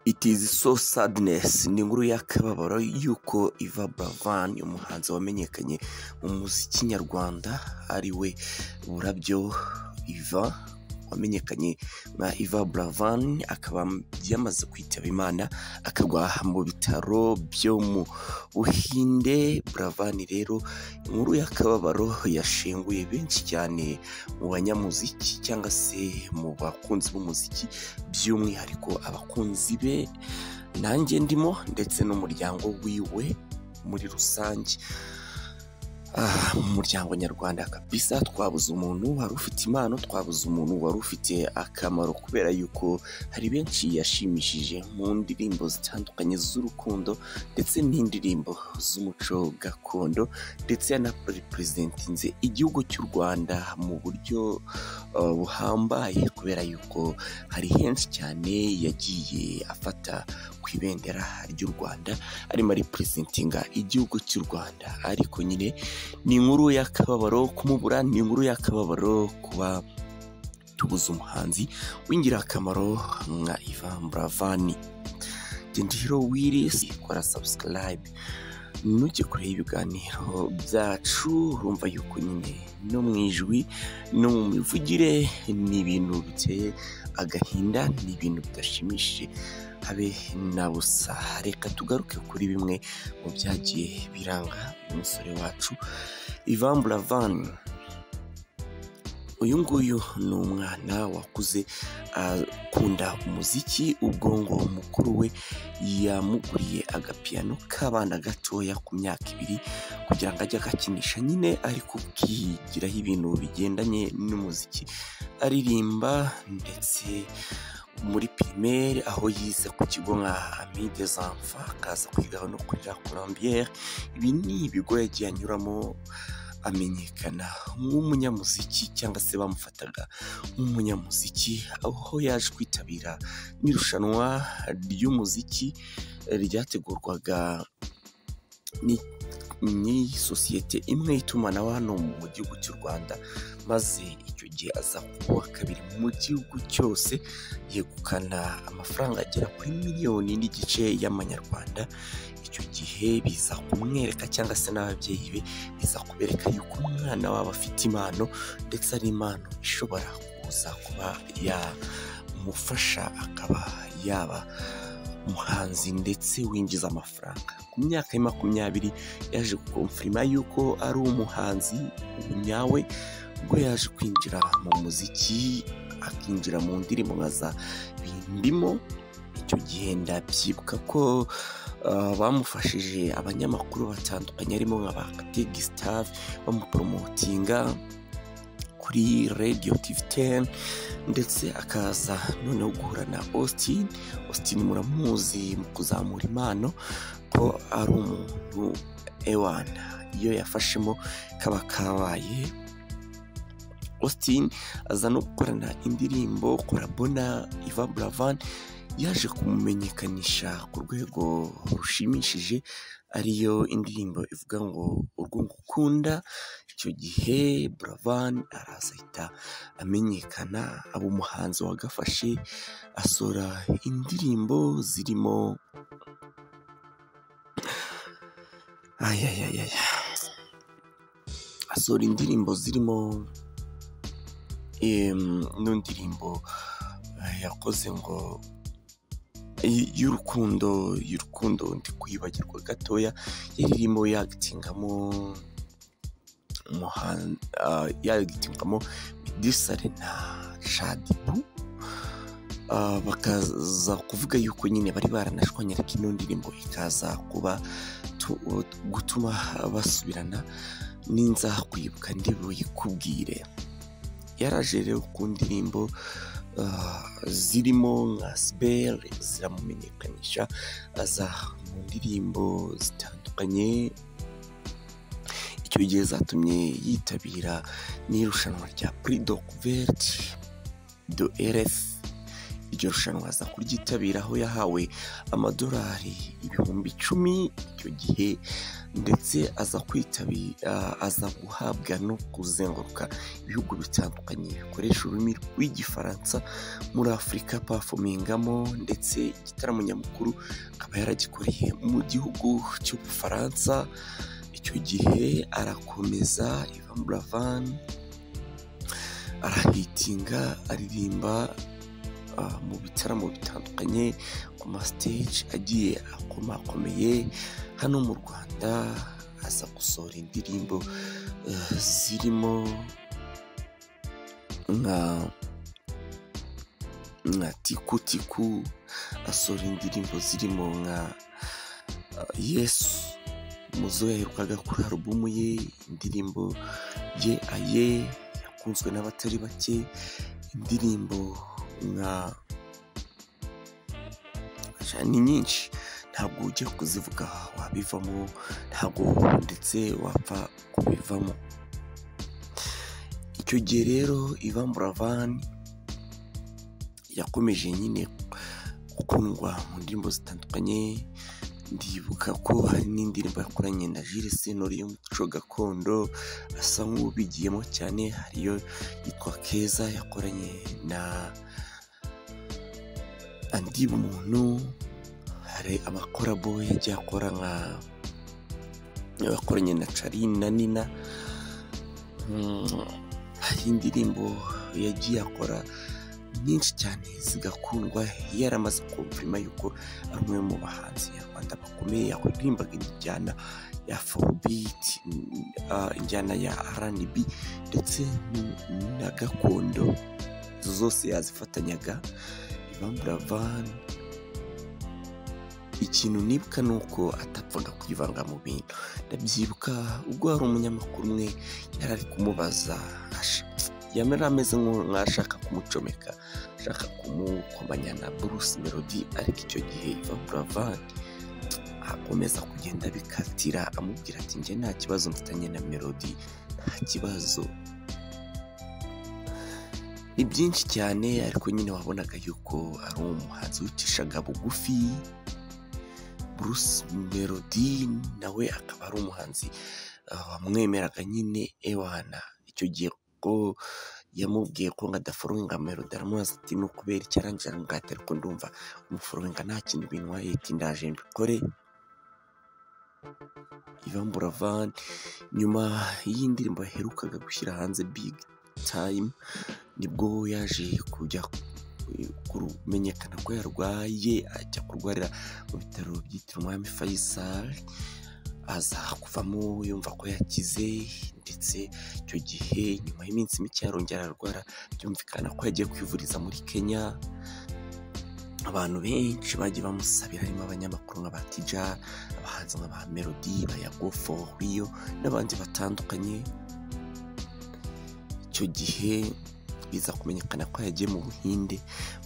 It is so sadness ni inkuru y'akababaro y'uko Ivan Buravan umuhanzi wamenyekanye mu muziki nyarwanda ari we Burabyo Ivan wamenyekanye nka Ivan Buravan akaba yamaze kwitaba Imana akagwa mu bitaro byo mu Buhinde Buravan rero inkuru y'akababaro yashenguye benshi cyane mu banyamuziki cyangwa se mu bakunzi b'umuziki by'umwihariko abakunzi be nanjye ndimo ndetse n'umuryango wiwe muri rusange Ah, mu muryango nyarwanda kabisa twabuze umuntu wari ufite impano twabuze umuntu wari ufite akamaro kubera yuko hari benshi yashimishije mu ndirimbo zitandukanye z'urukundo ndetse n'indirimbo z'umuco gakondo ndetse yanaperezidentinze igihugu cy'u rwanda mu buryo uh, buhambaye kubera yuko hari henshi cyane yagiye afata ku ibendera ry'u rwanda arimo ariperezidentinga igihugu cy'u rwanda ariko nyine ni inkuru y'akababaro kumubura ni inkuru y'akababaro kuba tubuze umuhanzi w'ingirakamaro nka Ivan Buravani genda hero wirisi kora subscribe nujye kureba ibiganiro byacu urumva yuko nyine no mu ijwi no mu mivugire ni ibintu biteye agahinda ni ibintu bidashimishije habe na busa reka tugaruke kuri bimwe mu byagiye biranga umusore wacu Ivan Buravan uyu nguyu ni umwana wakuze akunda umuziki ubwongo mukuru we yamuguriye agapiyano k'abana gatoya ku myaka ibiri kugira ngo ajye agakinisha nyine ariko kigiraho ibintu bigendanye n'umuziki aririmba ndetse muri pirimeri aho yize ku kigo nka ami des enfants akaza kwigaho no kuri la colombiere ibi ni ibigo yagiye anyuramo amenyekana nk'umunyamuziki cyangwa se bamufataga nk'umunyamuziki aho yaje kwitabira n'irushanwa ry'umuziki ryategurwaga ni- n'isosiyete imwe y'itumanaho hano mu gihugu cy'u rwanda maze icyo gihe aza kuwa kabiri mu gihugu cyose yegukana amafaranga agera kuri miliyoni n'igice y'amanyarwanda icyo gihe biza kumwereka cyangwa se n'ababyeyi be biza kubereka yuko umwana wabo afite impano ndetse ari impano ishobora kuza kuba yamufasha akaba yaba umuhanzi ndetse winjiza amafaranga ku myaka ya makumyabiri yaje gukomfirima yuko ari umuhanzi ubu nyawe ubwo yaje kwinjira mu muziki akinjira mu ndirimbo nka za bindimo icyo gihe ndabyibuka ko uh, bamufashije abanyamakuru batandukanye harimo nka ba Kate Gustave bamuporomotinga kuri Radio TV 10 ndetse akaza noneho guhura na Austin Austin muramuzi mu kuzamura impano ko ari umuntu ewana iyo yafashemo kaba kabaye Austin aza no gukorana indirimbo Korabona Ivan Buravan yaje kumumenyekanisha ku rwego rushimishije ariyo indirimbo ivuga ngo urwo ngukunda icyo gihe Buravan araza ahita amenyekana aba umuhanzi wagafashe asora indirimbo zirimo ayayayaya asora indirimbo zirimo em, n'indirimbo eh, yakoze ngo y- y'urukundo y'urukundo ndi kwibagirwa gatoya yari irimo yagitingamo umuhan- ah, yagitingamo medisare na shadibu Ah, bakaza kuvuga yuko nyine bari baranashwanyaraga ino ndirimbo ikaza kuba tu- gutuma basubirana n'inza kwibuka ndibuyikubwire yaraje rero ku ndirimbo ah, zirimo nka sibel ziramumenyekanisha aza mu ndirimbo zitandukanye icyo gihe zatumye yitabira n'irushanwa rya prix de couverte de rf iryo rushanwa aza kuryitabira aho yahawe amadolari ibihumbi icumi icyo gihe ndetse aza kwitabira aza guhabwa no kuzenguruka ibihugu bitandukanye bikoresha ururimi rw'igifaransa muri afurika pafomingamo ndetse igitaramo nyamukuru akaba yaragikoreye mu gihugu cy'ubufaransa icyo gihe arakomeza ivan buravani arahitinga aririmba mu bitaramo bitandukanye ku masiteji agiye akomakomeye hano mu rwanda aza gusohora indirimbo zirimo nka nka tikutiku asohora indirimbo zirimo nka yesu muzo yaherukaga kuri alubumu ye indirimbo ye aye yakunzwe n'abatari bake indirimbo nka ni nyinshi ntabwo ujya kuzivuga wabivamo ntabwo ndetse wapfa kubivamo icyo gihe rero ivan buravani yakomeje nyine gukundwa mu ndirimbo zitandukanye ndibuka ko hari n'indirimbo yakoranye na Jules Sentore y'umuco gakondo asa nk'ubigiyemo cyane hariyo yitwa Keza yakoranye na andi muntu hari amakorabo yagiye akora nka yakoranye na Charine na Nina hari indirimbo yagiye akora nyinshi cyane zigakundwa yaramaze kumva yuko ari umwe mu bahanzi nyarwanda bakomeye yakuririmbaga injyana ya forubiti injyana ya rnb ndetse na gakondo izo zose yazifatanyaga ibamburavan ikintu nibuka ni uko atapfaga kwivanga mu bintu ndabyibuka ubwo hari umunyamakuru umwe yari ari kumubaza yamera ameze nk'ashaka kumucomeka ashaka kumukomanya na Bruce Melody ariko icyo gihe Ivan Buravan akomeza kugenda abikatira amubwira ati njye nta kibazo mfitanye na Melody nta kibazo ni byinshi cyane ariko nyine wabonaga yuko ari umuhanzi wicishaga bugufi Bruce Melody nawe akaba ari umuhanzi wamwemeraga nyine ewana icyo gihe ko yamubwiye ko ngo adaforoinga melodi aramubaza ati ni ukubera icyo arangira ngo ahate ariko ndumva umuforoinga nta kintu binwaye ati ndaje mbikore Ivan Buravan nyuma y'indirimbo yaherukaga gushyira hanze Big Time nibwo yaje kujya kumenyekana ko yarwaye ajya kurwarira mu bitaro byitiriwe umwami Faisal aza kuvamo yumva ko yakize ndetse icyo gihe nyuma y'iminsi mike yarongera ararwara byumvikana ko yagiye kwivuriza muri kenya abantu benshi bagiye bamusabira harimo abanyamakuru nka ba tija abahanzi nka ba melody bayagofo riyo n'abandi batandukanye icyo gihe biza kumenyekana ko yagiye mu buhinde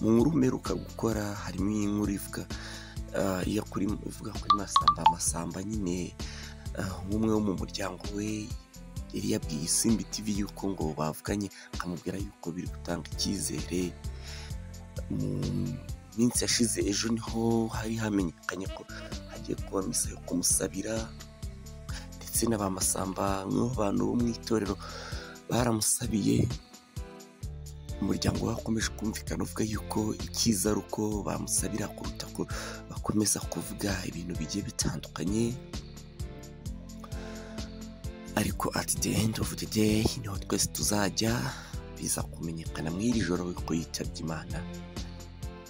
mu nkuru mperuka gukora harimo inkuru ivuga iyo kuri ivuga kuri masamba amasamba nyine nk'umwe wo mu muryango we yari yabwiye isimbi tv yuko ngo bavuganye akamubwira yuko biri gutanga icyizere mu minsi yashize ejo niho hari hamenyekanye ko hagiye kuba misa yo kumusabira ndetse na ba masamba nk'abantu bo mu itorero baramusabiye umuryango wakomeje kumvikana uvuga yuko icyiza ari uko bamusabira kuruta ko bakomeza kuvuga ibintu bigiye bitandukanye ariko at the end of the day niho twese tuzajya biza kumenyekana muri iri joro ko yitabye imana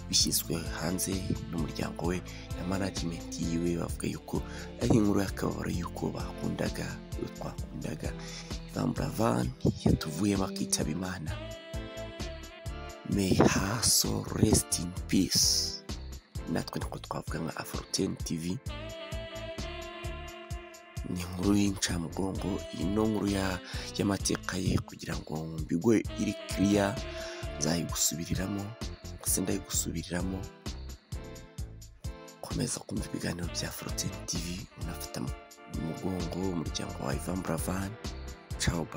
bishyizwe hanze n'umuryango we na manajimenti yiwe bavuga yuko ari inkuru y'akababaro y'uko bakundaga twakundaga ivamburavan yatuvuyemo akitaba imana may her soul rest in peace natwe niko twavuga nka afroten tv ni inkuru y'incamugongo iyi ni nkuru y'amateka ye kugira ngo mbigwe iri kiriya nzayigusubiriramo ndetse ndayigusubiriramo komeza kumva ibiganiro bya foroteni tivi unafata mu mugongo umuryango wa ivan buravan cawuba